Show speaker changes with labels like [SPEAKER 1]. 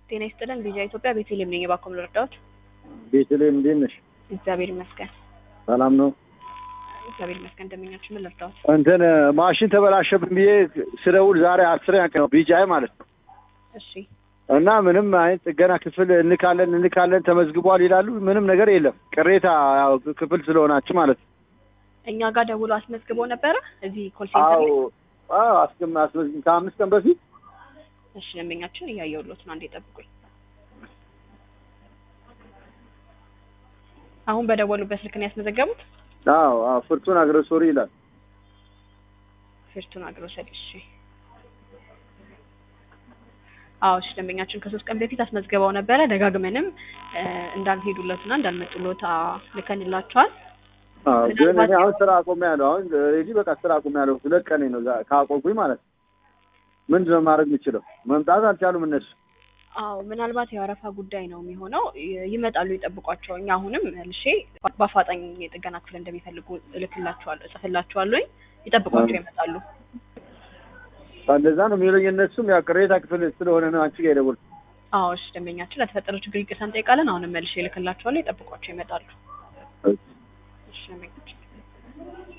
[SPEAKER 1] ጤና ይስጥልን ቪዛ ኢትዮጵያ ቤተልሔም ነኝ። እባክዎ ምን ልርዳዎት?
[SPEAKER 2] ቤተልሔም እንዴት ነሽ?
[SPEAKER 1] እግዚአብሔር ይመስገን።
[SPEAKER 2] ሰላም ነው።
[SPEAKER 1] እግዚአብሔር ይመስገን። እንደምኛችሁ ምን ልርዳዎት?
[SPEAKER 2] እንትን ማሽን ተበላሸብን ብዬ ስደውል ዛሬ አስረኛ ቀን ነው ቢጃይ ማለት ነው።
[SPEAKER 1] እሺ
[SPEAKER 2] እና ምንም አይነት ጥገና ክፍል እንካለን እንካለን ተመዝግቧል ይላሉ። ምንም ነገር የለም። ቅሬታ ያው ክፍል ስለሆናችሁ ማለት ነው።
[SPEAKER 1] እኛ ጋር ደውሎ አስመዝግቦ ነበረ እዚህ ኮል ሴንተር
[SPEAKER 2] አዎ
[SPEAKER 1] ላይ።
[SPEAKER 2] አዎ አስገም አስመዝግም ከአምስት ቀን በፊት
[SPEAKER 1] እሺ ደንበኛችን እያየሁሎት ነው። አንዴ ጠብቁኝ። አሁን በደወሉበት ስልክ ነው ያስመዘገቡት?
[SPEAKER 2] አዎ አዎ ፍርቱን አግረሶሪ ይላል።
[SPEAKER 1] ፊርቱና ግሮሰሪ። እሺ አዎ እሺ ደንበኛችን ከሶስት ቀን በፊት አስመዝግበው ነበረ። ደጋግመንም እ እንዳልሄዱለትና እንዳልመጡሎት አ ልከንላቸዋል።
[SPEAKER 2] አዎ ግን እኔ
[SPEAKER 1] ምናልባት-
[SPEAKER 2] አሁን ስራ አቆሚያለሁ። አሁን ሬዲ በቃ ስራ አቆሚያለሁ። ሁለት ቀኔ ነው ዛ- ካቆምኩኝ ማለት ነው። ምንድን ነው ማድረግ የምችለው? መምጣት አልቻሉም እነሱ።
[SPEAKER 1] አዎ ምናልባት የወረፋ ጉዳይ ነው የሚሆነው። ይ- ይመጣሉ፣ ይጠብቋቸው። እኛ አሁንም መልሼ በአፋጣኝ የጥገና ክፍል እንደሚፈልጉ እልክላቸዋለሁ፣ እጽፍላቸዋለሁ። ይጠብቋቸው፣ ይመጣሉ።
[SPEAKER 2] እንደዛ ነው የሚሉኝ እነሱም። ያው ቅሬታ ክፍል ስለሆነ ነው አንቺ ጋር የደወልኩት።
[SPEAKER 1] አዎ እሺ ደንበኛችን ለተፈጠረው ችግር ይቅርታ እንጠይቃለን። አሁንም መልሼ እልክላቸዋለሁ፣ ይጠብቋቸው፣ ይመጣሉ። እሺ ደንበኛችን